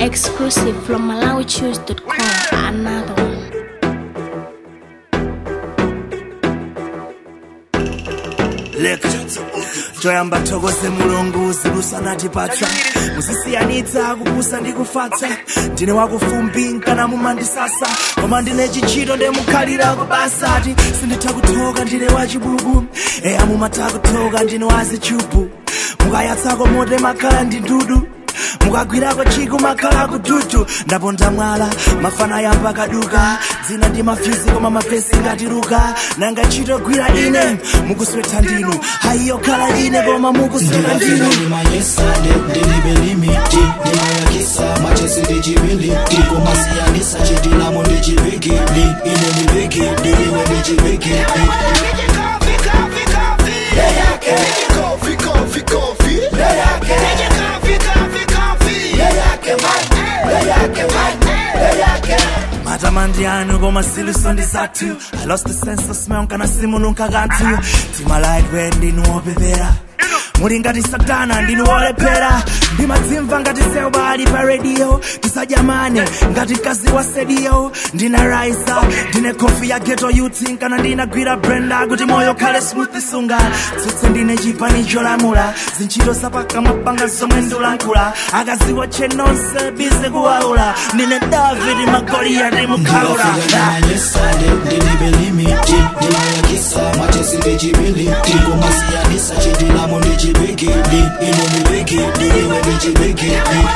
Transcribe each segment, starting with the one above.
Exclusive from MalawiChoose.com. Another one. leka toyamba thokoze mulungu zilusanatipatsa muzisiyanitsa kupusa ndi kufatsa ndine wakufumbi nkana mumandisasa koma ndine chichito ndemukhalira kubasati sinditha kuthoka ndine wachibubu eya mumatha kuthoka ndine wazichubu mukayatsako mote makhala ndi ndudu mukagwirako chiku makhala kututu ndaponda mwala mafana yamba kaduka dzina ndi mafyuzi koma mafesi ngatiruka nanga ntchito gwira ine mukuswetha ndinu haiyo khala ine koma mukusweta ndinu ndimayesade ndilibe limiti ndimayakisa machesi ndichibiliti kumasiyanisa chitilamo ndichibigili ine ndibigili iwe ndichibigili matamandi anu koma siluso ndi zathu i lost the sense of smell kana simununka kanthu timalaidwe ndinu wopepera muli ngati satana ndinu wolephera ndimadzimva ngati selba ali pa radio tisajamane ngati mkazi wa sedio ndina raisa ndine kofi ya geto youth kana ndinagwira brenda kuti moyo khale smooth sunga tsutse ndine chipani cholamula zintchito zapakamwa panga zomwe ndilankhula akaziwa chenonse bize kuwaula ndine david magoliyati mukhaula ndimayesade ndilibe limiti ndimayakisa machesi ndichibiliti kumasiyanisa chitilamo ndichibigili ine ndibigili iwe ndichibigili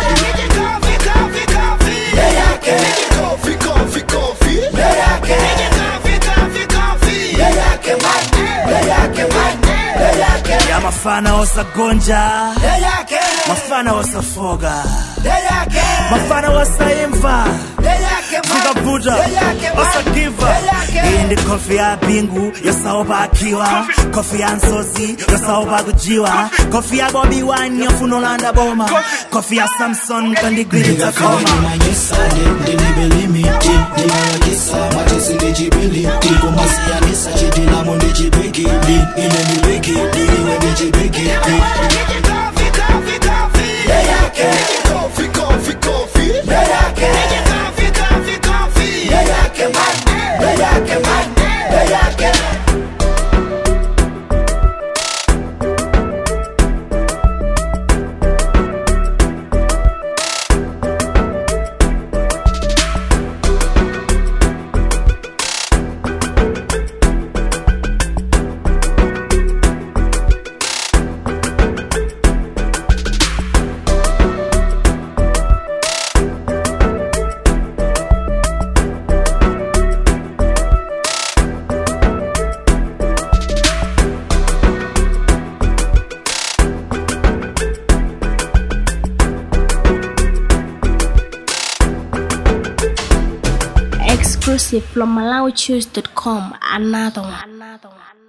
ya mafana osagonja mafana osafoga mafana osaimva zikavuta osagiva iyi ndi kofi ya bingu yosaopa akiwa kofi ya nsozi yosaopa kujiwa kofi ya bobi wine yofuna olanda boma kofi ya samson kandigwiritsa koma ndimanyesade ndilibe limiti ndimayakisa machesi ndichibiliti kumasiyanisa chitilamo ndichibigili ine ndibigili iwe ndichibigili Exclusive from MalawiChoose.com. Another one. Another one.